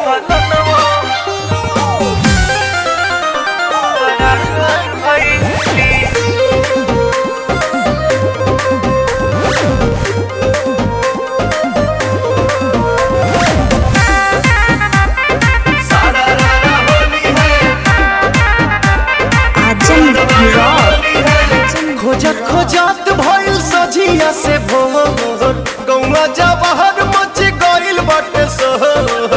आजम rock खोजत खोजत भइल सजिया से भोर गौवा जवाहर मच गइल बाटे शहर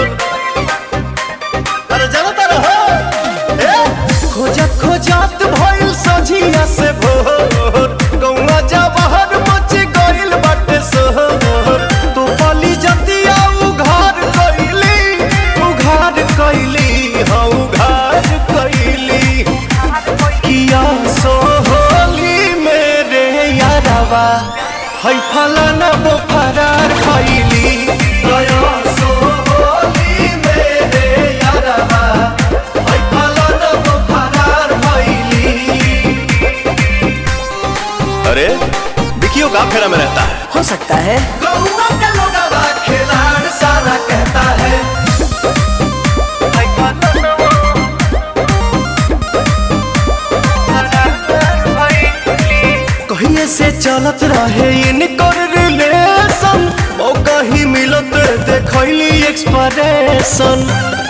अरे जाना तारा हो ए खोजत खोजत भइल सजिया से भोर गौवा जवाहर मच गइल बाटे शहर तो पली जतिया उघार कइली उघार कइली हाँ उघार कइली किया सोहली मेरे यारवा है फलाना वो फरार खैली गया सोहली मेरे यारवा है फलाना वो फरार खैली अरे विकियो का फेरा में रहता है हो सकता है गौवा का लोगवा खिलाड़ सारा कहता है कहिए से चलत रहे इनकर रिलेशन ओ कहीं मिलत देखैली एक्सप्रेशन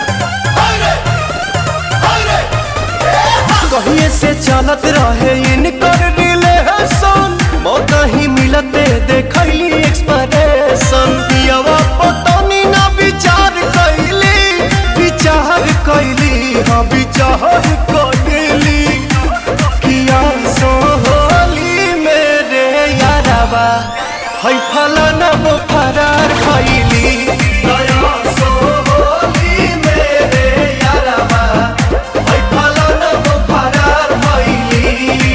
कहिए से चलत रहे इनकर रिलेशन ओ कहीं मिलत देखैली एक्सप्रेशन पियवा पतनी ना विचार कैली विचार कैली हाँ विचार कैली किया सोहली मेरे यारवा है फलाना वो फरार खैली गया सोहली मेरे यारवा है फलाना वो फरार खैली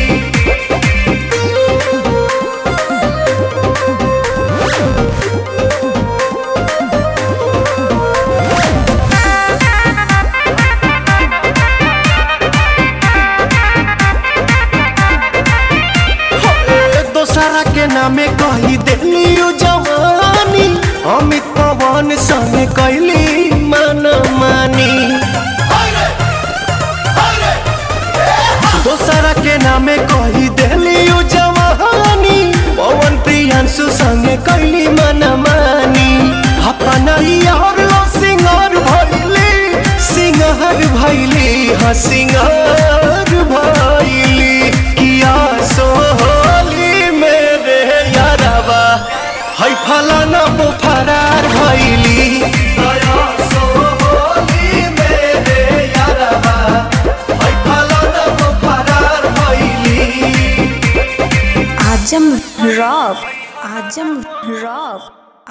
दोसरा के नामे कही दिली जवानी अमित पवन संगे कैली मन मानी दोसरा के नामे कही दिली जवानी पवन प्रियांशु संगे कैली मन मानी अपना यार लो सिंगार भैली सिंगार भैली हाँ सिंगार भैली किया सोहली मेरे यारवा है फलाना वो फरार भैली गया सोहली मेरे यारवा है फलाना वो फरार भैली आजम रॉक आजम रॉक